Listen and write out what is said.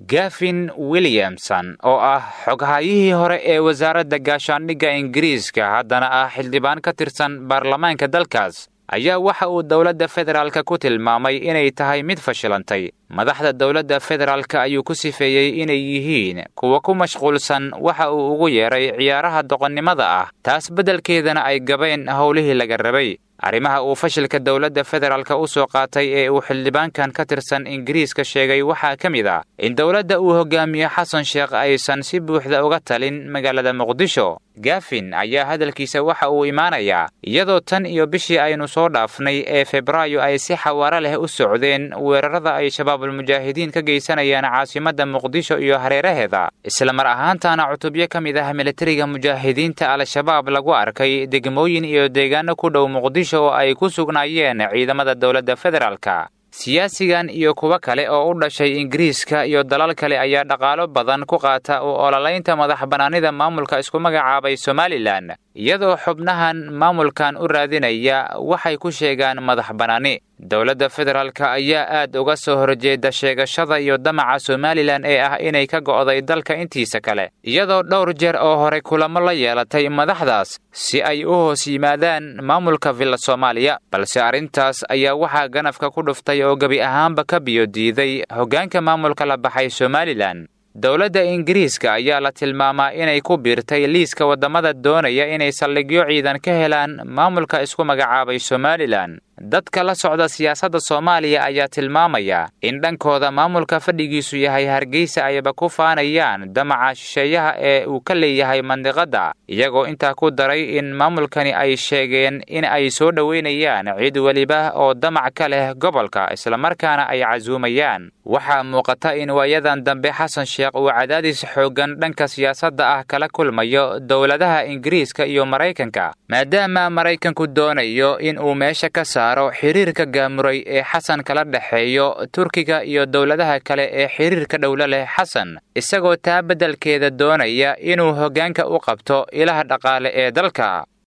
gafin williamson oo ah xoghayihii hore ee wasaaradda gaashaandhigga ingiriiska haddana ah xildhibaan ka tirsan baarlamaanka dalkaas ayaa waxa uu dowladda federaalka ku tilmaamay inay tahay mid fashilantay madaxda dowladda federaalka ayuu ku sifeeyey inay yihiin kuwa ku mashquulsan waxa uu ugu yeedhay ciyaaraha doqonnimada ah taas beddelkeedana ay gabeen howlihii laga rabay arrimaha uu fashilka dowladda federaalka u soo qaatay ee uu xildhibaankan ka tirsan ingiriiska sheegay waxaa ka mid ah in dowladda uu hogaamiye xasan sheekh aysan si buuxda uga talin magaalada muqdisho gafin ayaa hadalkiisa waxa uu imaanayaa iyadoo tan iyo bishii aynu soo dhaafnay ee febraayo ay si xawaaro leh u socdeen weerarada ay shabaabulmujaahidiin ka geysanayaan caasimadda muqdisho iyo hareeraheeda isla mar ahaantaana cutubyo ka mid ah militariga mujaahidiinta al-shabaab lagu arkay degmooyin iyo deegaano ku dhow muqdisho oo ay ku sugnaayeen ciidamada dowladda federaalka siyaasigan iyo kuwo kale oo u dhashay ingiriiska iyo dalal kale ayaa dhaqaalo badan ku qaata u ololaynta madax bannaanida maamulka isku magacaabay somalilan iyadoo xubnahan maamulkan u raadinaya waxay ku sheegaan madax bannaani dowladda federaalka ayaa aad uga soo horjeeda sheegashada iyo damaca somalilan ee ah inay ka go'day dalka intiisa kale iyadoo dhowr jeer oo hore kulamo la yeelatay madaxdaas si ay u hoos yimaadaan maamulka villa soomaaliya balse arrintaas ayaa waxaa ganafka ku dhuftay oo gebi ahaanba ka biyo diiday hoggaanka maamulka la baxay somalilan dowladda ingiriiska ayaa la tilmaamaa inay ku biirtay liiska waddamada doonaya inay saldhigyo ciidan ka helaan maamulka isku magacaabay somalilan dadka la socda siyaasadda soomaaliya ayaa tilmaamaya in dhankooda maamulka fadhigiisu yahay hargeysa ayba ku faanayaan damaca shisheeyaha ee uu ka leeyahay mandiqadda iyagoo intaa ku daray in maamulkani ay sheegeen in ay soo dhoweynayaan cid weliba oo damac ka leh gobolka islamarkaana ay casuumayaan waxaa muuqata in waayadan dambe xasan sheekh uu cadaadis xooggan dhanka siyaasadda ah kala kulmayo dowladaha ingiriiska iyo maraykanka maadaama maraykanku doonayo in uu meesha ka saaro xiriirka gaamuray ee xasan kala dhexeeyo turkiga iyo dowladaha kale ee xiriirka dhowlo leh xasan isagoo taa beddelkeeda doonaya inuu hoggaanka u qabto ilaha dhaqaale ee dalka